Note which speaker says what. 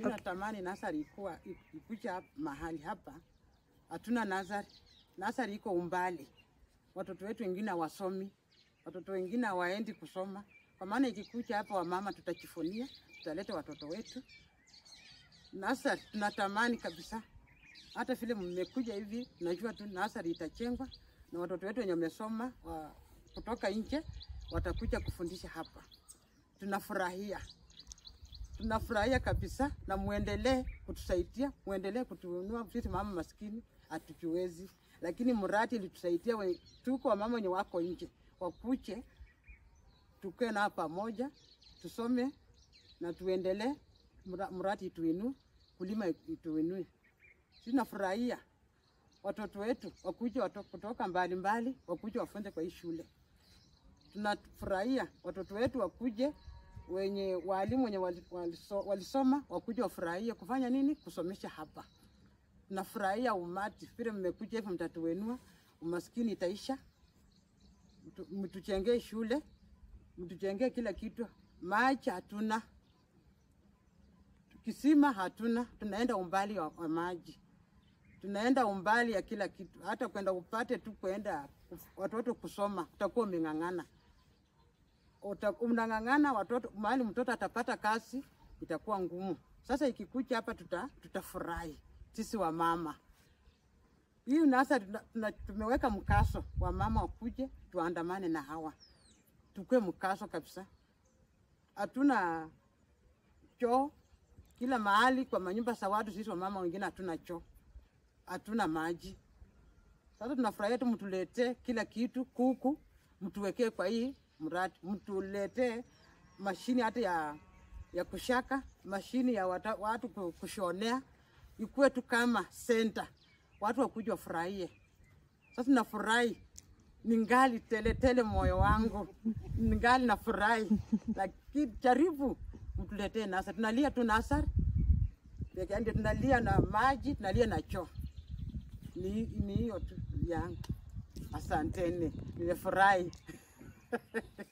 Speaker 1: Mi natamani nasari ikuwa ikuja hap- mahali hapa, hatuna nasari. Nasari iko umbali, watoto wetu wengine hawasomi, watoto wengine hawaendi kusoma. Kwa maana ikikuja hapa, wamama tutajifunia, tutaleta watoto wetu nasari. Tunatamani kabisa, hata vile mmekuja hivi, najua tu nasari itachengwa na watoto wetu wenye wamesoma wa, kutoka nje watakuja kufundisha hapa. Tunafurahia tunafurahia kabisa, na muendelee kutusaidia, muendelee kutuinua sisi mama maskini hatujiwezi, lakini mradi ilitusaidia. we- Tuko wamama wenye wako nje, wakuche tukae nao pamoja, tusome na tuendelee, mra- mradi ituinue, kulima ituinue. Sisi nafurahia watoto wetu wakuja wato- kutoka mbali mbali, wakuja wafunze kwa hii shule tunafurahia watoto wetu wakuje, wenye walimu wenye wali- waliso- walisoma wakuje wafurahie kufanya nini, kusomesha hapa. Tunafurahia umati vile mmekuja hivi, mtatuenua, umaskini itaisha, mtu- mtujengee shule, mtujengee kila kitu. Maji hatuna, kisima hatuna, tunaenda umbali wa, wa maji tunaenda umbali ya kila kitu, hata kwenda upate tu kwenda watoto kusoma, utakuwa umeng'ang'ana, Uta- unang'ang'ana watoto, mahali mtoto atapata kazi itakuwa ngumu. Sasa ikikuja hapa tuta, tutafurahi sisi wa mama. Hii nasa tuna- tuna- tumeweka mkaso wa mama wakuje tuandamane na hawa, tukue mkaso kabisa. Hatuna choo kila mahali kwa manyumba za watu, sisi wamama wengine hatuna choo hatuna maji. Sasa tunafurahia tu mtuletee kila kitu, kuku mtuwekee kwa hii mradi, mtuletee mashini hata ya, ya kushaka, mashini ya wata, watu ku- kushonea, ikuwe tu kama senta, watu wakuja wafurahie. Sasa nafurahi ningali tele tele moyo wangu ningali nafurahi, lakini jaribu mtuletee nasari. Tunalia tu nasari peke yake, tunalia na maji, tunalia na choo. Ni ni hiyo tu yangu. Asanteni, nimefurahi.